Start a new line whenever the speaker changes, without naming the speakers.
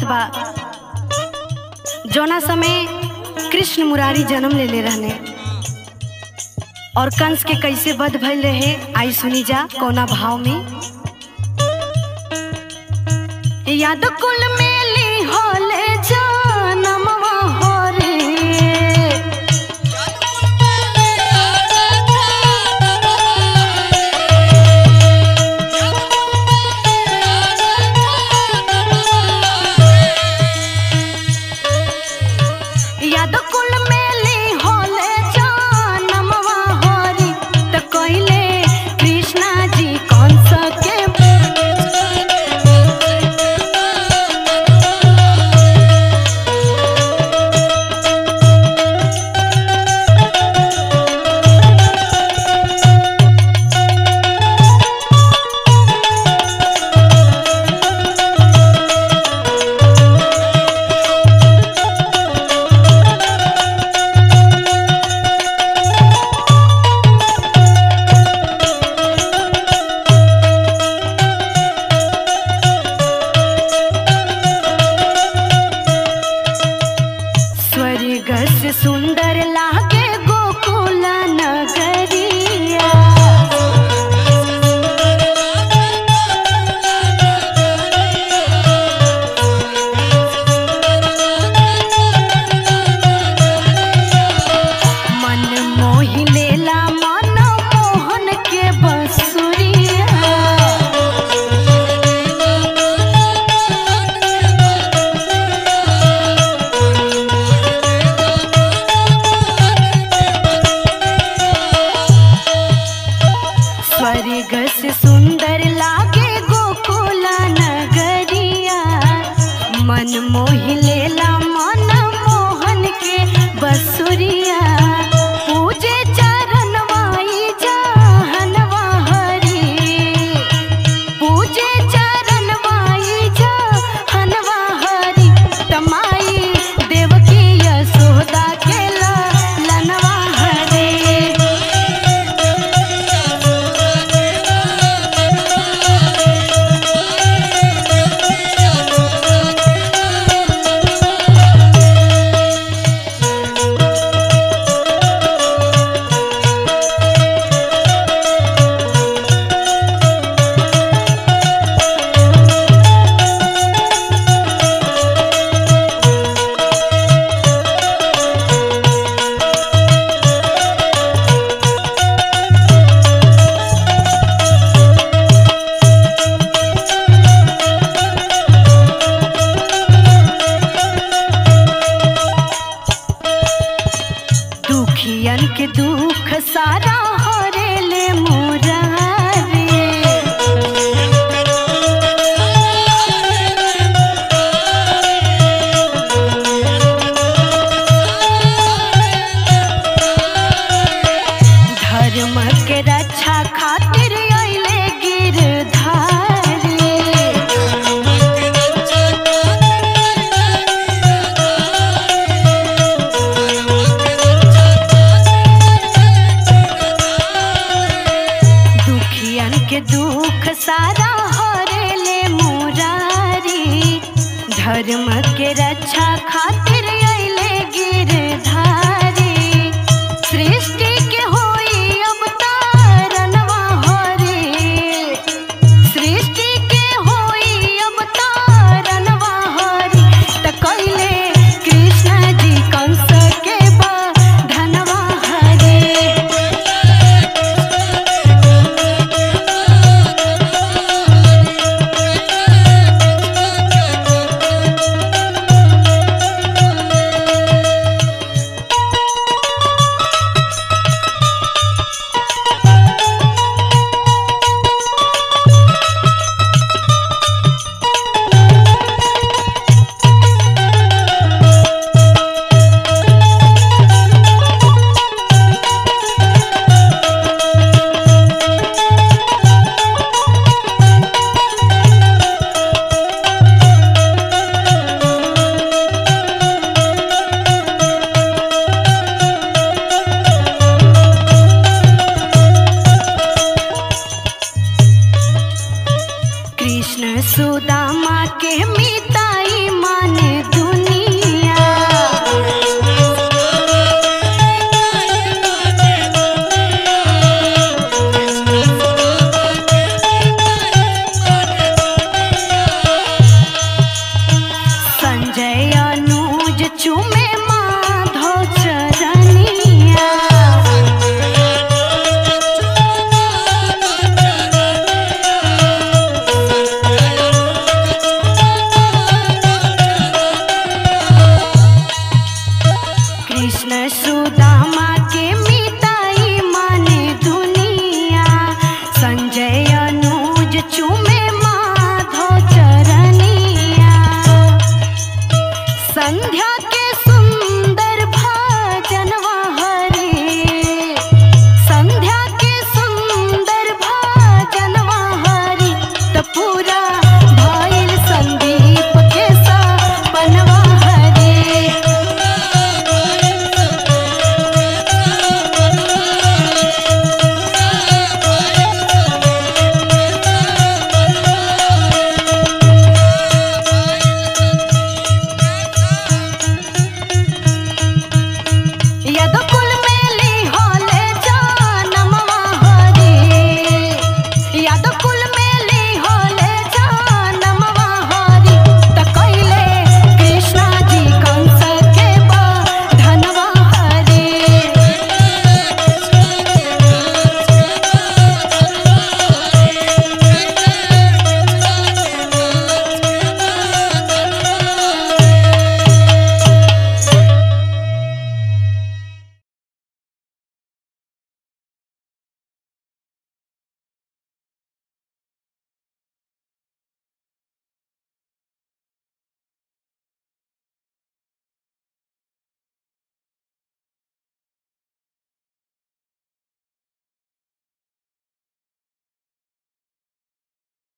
बा जोना समय कृष्ण मुरारी जन्म ले ले रहने और कंस के कैसे वध भइल रहे आई सुनी जा कोना भाव में याद कुल मेली होले जनमवा हो रे याद कुल मेली होले जनमवा हो रे त कइले कृष्णा जी कंस के स्वर्ग से सुंदर लागे गोकुल नगरिया मन मोहि लेला मन मोहन के बसुरिया स्वर्ग से सुंदर लागे गोकुल नगरिया मन मोहि लेला मन मोहन के बसुरिया पूजे चरणवाई जहनवा हरी पूजे चरणवाई जहनवा हरी तमाई देवकी यशोदा के लनवा हरी दुखियन के दुख सारा हरेले मोरारे धर्म के रक्षा खातिर अइले गिरधारी दुखियन के दुख सारा हरेले मुरारी धर्म के रक्षा